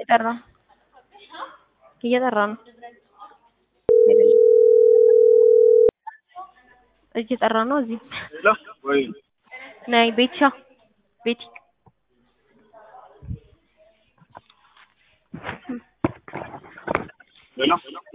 እየጠራ እየጠራ ነው እየጠራ ነው። እዚህ ወይ ነይ ቤትሻ ቤቲ ሄሎ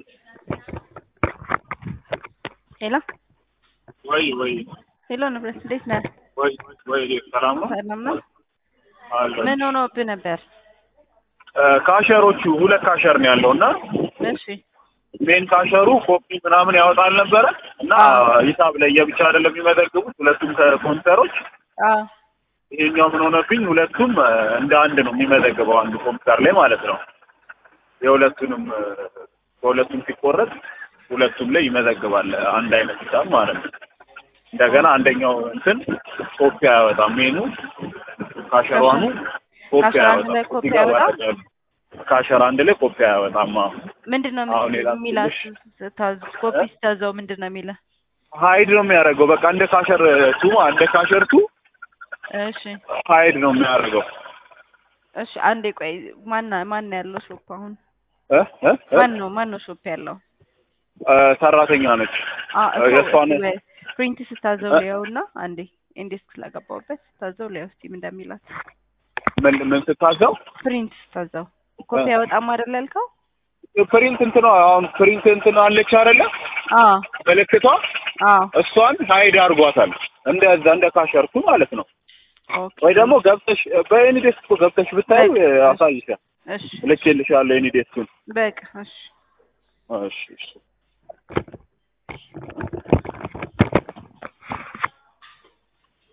ሄሎ ወይ ወይ ሄሎ ንብረት እንዴት ነህ? ወይ ወይ ሰላም ነው ሰላም ነው። አለ ምን ሆኖብህ ነበር? ካሸሮቹ ሁለት ካሸር ነው ያለው እና እሺ ሜን ካሸሩ ኮፒ ምናምን ያወጣል ነበረ እና አዎ። ሂሳብ ለየብቻ አይደለም የሚመዘግቡት ሁለቱም ከኮምፒውተሮች አዎ ይሄኛው ምን ሆነብኝ ሁለቱም እ፣ እንደ አንድ ነው የሚመዘግበው አንዱ ኮምፒውተር ላይ ማለት ነው የሁለቱንም እ፣ በሁለቱም ሲቆረጥ ሁለቱም ላይ ይመዘግባል አንድ አይነት ሂሳብ ማለት ነው እንደገና አንደኛው እንትን ኮፒ አያወጣም ሜኑ ካሸሯኑ ኮፒ ካሸር አንድ ላይ አያወጣም ኮፒ እዚህ ጋር አያወጣም? ባደረገ- ካሸር አንድ ላይ ኮፒ አያወጣም አዎ ምንድን ነው አሁን ሌላ የሚላት ስታዝ ኮፒ ስታዘው ምንድን ነው የሚልህ? ሀይድ ነው የሚያደርገው በቃ እንደ ካሸር ቱ እንደ ካሸር ቱ እሺ ሀይድ ነው የሚያደርገው እሺ አንዴ ቆይ ማን ማን ነው ያለው ሾፕ አሁን እ እ እ? ማን ነው ማን ነው ሾፕ ያለው? እ፣ ሰራተኛ ነች አ እ፣ የእሷን ፕሪንት ስታዘው እ? ሊያውና አንዴ ኢንዴክስ ስላገባሁበት ስታዘው ሊያው እስቲ ምን እንደሚላት ምን ምን ስታዘው ፕሪንት ስታዘው ኮፒ እ። ያወጣም አይደል ያልከው? ፕሪንት እንትን አሁን ፕሪንት እንትን አለች አይደለ አዎ ምልክቷ አዎ እሷን ሀይድ አድርጓታል እንደዛ እንደ ካሸርቱ ማለት ነው ኦኬ ወይ ደግሞ ገብተሽ በኤኒዴስክ እኮ ገብተሽ ብታይ በቃ። አሳይሻል እሺ ልኬልሻለሁ ኤኒዴስኩን በቃ እሺ እሺ እሺ